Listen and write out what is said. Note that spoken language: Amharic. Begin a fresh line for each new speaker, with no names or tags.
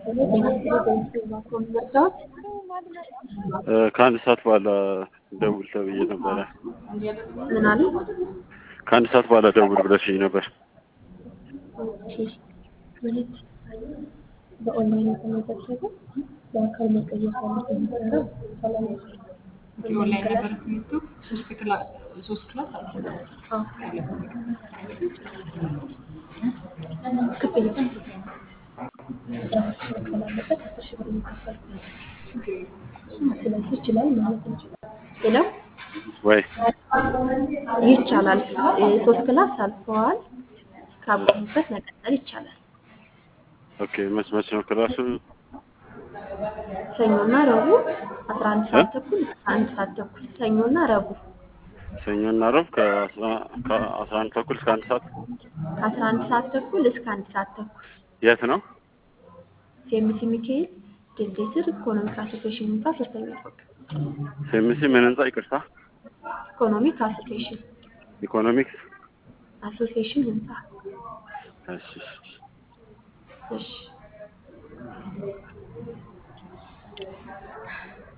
ከአንድ ሰዓት በኋላ ደውል ተብዬ ነበረ።
ምን አሉ?
ከአንድ ሰዓት በኋላ ደውል ብለሽኝ ነበር።
ኦኬ ማለት በኦንላይን የተመዘገበ በአካል መቀየር ሳለበት የሚሰራው ሰላም
ኦንላይን ነበር ትምህርቱ። ሶስት ክላስ ሶስት ክላስ አለ።
ክፍያ መክፈል አለበት። አስር ሺህ ብር የሚከፈል ስለዚህ ይችላል ማለት ነው። ሌላው
ወይ
ይቻላል። ሶስት ክላስ አልፈዋል። ካቆሙበት መቀጠል ይቻላል።
ኦኬ። መች መች ነው ክላሱ?
ሰኞና ረቡዕ አስራ አንድ ሰዓት ተኩል እስከ አንድ ሰዓት ተኩል ሰኞና ረቡዕ
ሰኞና ረቡዕ ከአስራ ከአስራ አንድ ተኩል እስከ አንድ ሰዓት።
ከአስራ አንድ ሰዓት ተኩል እስከ አንድ ሰዓት ተኩል
የት ነው?
ሴምሲ ሚካኤል ድልድይ ስር ኢኮኖሚክ አሶሴሽን ህንፃ ሶስተኛ ፎቅ
ሴምሲ ምን ህንጻ? ይቅርታ፣
ኢኮኖሚክ አሶሴሽን
ኢኮኖሚክስ።
አሶሴሽን ህንፃ
እሺ እሺ።
እሺ